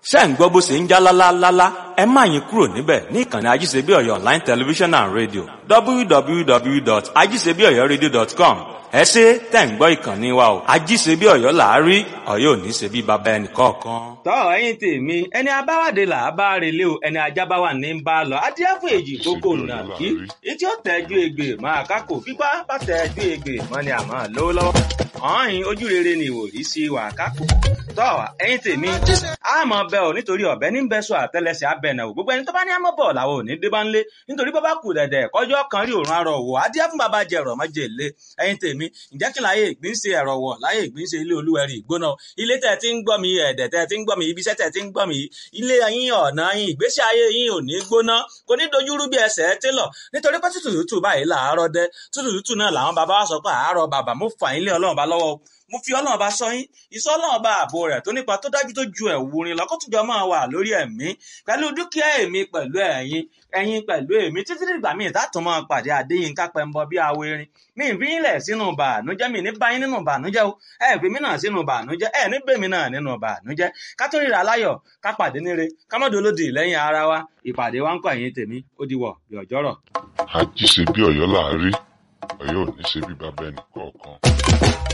ṣé ń gbọ́ bó ṣe ń já lálálálá ẹ má yín kúrò níbẹ̀ ní ìkànnì ajíṣebí ọ̀yọ́ online television and radio www.ajíṣebíọ̀yọ́radio.com ẹ ṣe tẹ̀ ń gbọ́ ìkànnì wa o ajíṣebí ọ̀yọ́ làárí ọ̀yọ́ ò ní ṣe bí baba ẹnì kọ̀ọ̀kan. tọ́ ẹ̀yin tèmi ẹni abáwádé là á bá relé o ẹni ajá bá wà ní ń bá a lọ adíẹ fún èjì kókó nà kí etí ó tẹ́jú egbè máa kákò pípa bá tẹ́jú egbè mọ́ ni àmọ́ lówó lọ́wọ́ ọ̀hìn ojú rere ni ìwòrí sí wà kákò tọ́ ẹ̀yin tèmi àmọ́ bẹ́ ò nítorí ọ̀bẹ ní bẹ́ sọ àtẹlẹsẹ̀ abẹ́nà ò gbogbo ẹni tó bá ní àmọ́ bọ̀ làwọn ò ní dé bá ń lé nítorí bọ́ bá kù dẹ̀dẹ̀ kọjọ́ kan rí òrùn arọ̀ wò adíẹ fún bàbá jẹ̀rọ̀ mọ́jẹ̀ lé ẹ̀yin tèmi ǹjẹ́ kí láyé ìgbín ṣe ẹ̀rọ wọ̀ láyé ìgbín ṣe ilé olúwẹ̀rí ìgbóná ilé tẹ̀ tí ń gbọ́ mi ẹ̀dẹ̀ tẹ̀ tí ń gbọ́ mi ibiṣẹ́ tẹ̀ tí ń gbọ́ mi ilé yín ọ̀nà yín ìgbésí ayé yín ò ní gbóná kò ní dojúrú bí ẹsẹ̀ télọ̀ nítorí pé tútù tútù báyìí làárọ̀ dẹ tútù tútù náà làwọn bàbá wa sọ pé àárọ̀ bàbá mo fà yín lé ọlọ́run bá lọ́wọ́ mo fi ọlọ́run bá sọ yín ìsọ ọlọ́run bá ààbò rẹ̀ tó nípa tó dájú tó ju ẹ̀wù rin lọ́kọ́tùjọ́ máa wà lórí ẹ̀mí pẹ̀lú dúkìá èmi pẹ̀lú ẹ̀yin ẹ̀yin pẹ̀lú èmi títí dìgbà míì tààtùn máa pàdé Adéyínká Pẹ́ńbọ bí awo erin mi ìfi yín lẹ̀ sínú bàánújẹ́ mi ní báyín nínú bàánújẹ́ o ẹ fi mí náà sínú bàánújẹ́ ẹ ní bèmí náà nínú bàánújẹ́ ká tó ríra láyọ̀ ká pàdé níre ká mọ́dọ̀ olódì lẹ́yìn ara wa ìpàdé wa ń kọ́ ẹ̀yìn tèmi ó di wọ̀ bí ọjọ́rọ̀. àjíṣe bí ọ̀yọ́ làárí ọ̀yọ́ ò ní ṣe bí bàbá ẹnì kọ̀ọ̀kan.